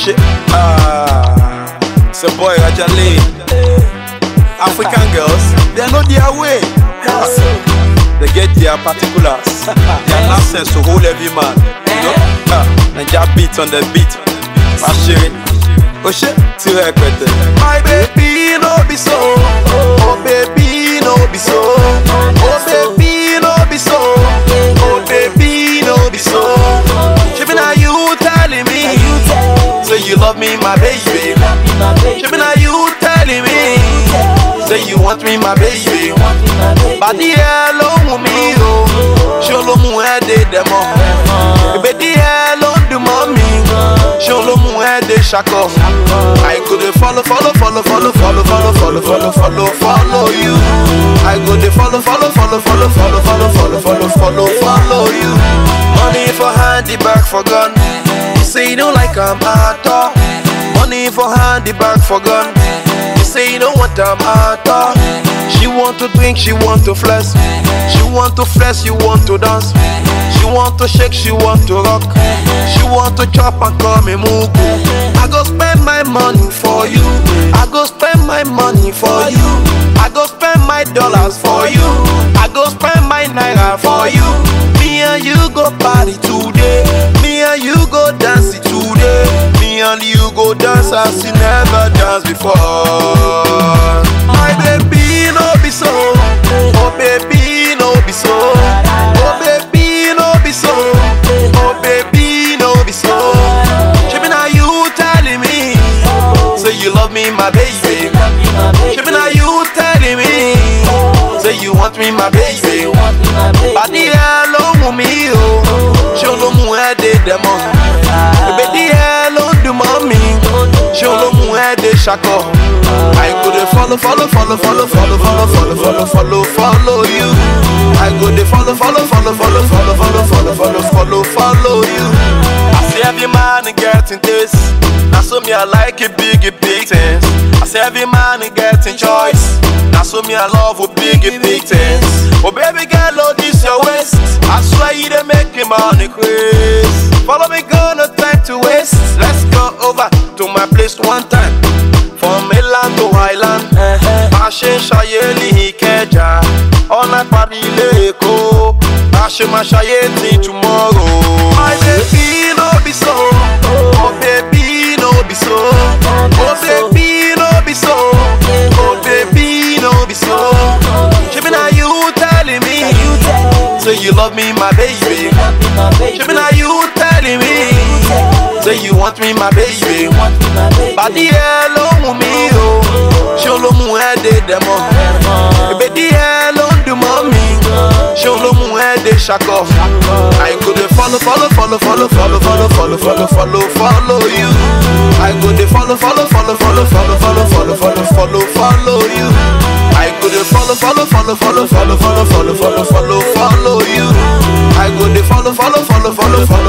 shit. Ah, it's a boy Rajale. African girls, they know their way. They get their particulars, their nonsense to hold every man. You know, ah, Naija beat on the beat. Ashiri, oh shit, till rẹpẹtẹ. My baby no be so, oh baby no be so, oh baby no be so, oh baby no be so. Shebi na you telling me, say you love me, my baby. Shebi na you telling me, say you want me, my baby. Bàdí ẹ ló mú mi o, ṣé ló mú ẹ dé dẹ̀mọ́? Ìbèdí ẹ ló ń dùn mọ́ mi, ṣé ló mú ẹ dé ṣakọ? I go dey follow follow follow follow follow follow follow follow follow follow you. I go dey follow follow follow follow follow follow follow follow follow follow you. Money for hand, the bag for gun. You say you don't like am at all. Money for hand, the bag for gun. You say you don't want am at all. She want to drink, she want to flex. She want to flex, you want to dance. She want to shake, she want to rock. She want to chop and call me mugu. I go spend my money for you. I go spend my money for you. I go spend my dollars for you. I go spend my naira for you. Me and you go party today. Me and you go dance it today. Me and you go dance as you never danced before. My baby no be so. Oh baby no be so. Oh baby no be so. Oh baby no be so. Shebi na you telling me. Say you love me, my baby. Shebi na you telling me. Say you want me, my baby. Bàdí ẹ ló mú mi o, ṣé ló mú ẹ dé dẹ̀mọ́? Ìbèdí ẹ ló ń dùn mọ́ mi, ṣé ló mú ẹ dé ṣakọ? I go dey follow follow follow follow follow follow follow follow follow follow you. I go dey follow follow follow follow follow follow follow follow follow follow you. I see every man getting this, na so me I like it big big things. I say every man getting choice. Now so me I love with big big things. Oh baby girl, oh this your waist. I swear you dey make me money craze. Follow me, gonna time to waste. Let's go over to my place one time. From mainland to island. Bá a ṣe ń ṣayé ní Ìkẹjà, ọ̀nà parí ilé Èkó. Bá a ṣe máa ṣayé ní tomorrow. My baby no be so, oh baby no be so, oh baby no be so, oh baby no be so. Shebi na you telling me, say you love me, my baby. Shebi na you telling me, say you want me, my baby. Bàdí ẹ ló mú mi o, ṣé ló mú ẹ dé dẹ̀mọ́? Ìbèdí ẹ ló ń dùn mọ́ mi, ṣé ló mú ẹ dé ṣakọ? I go dey follow follow follow follow follow follow follow follow follow follow you. I go dey follow follow follow follow follow follow follow follow follow follow you. I go dey follow follow follow follow follow follow follow follow follow follow you. I go dey follow follow follow follow follow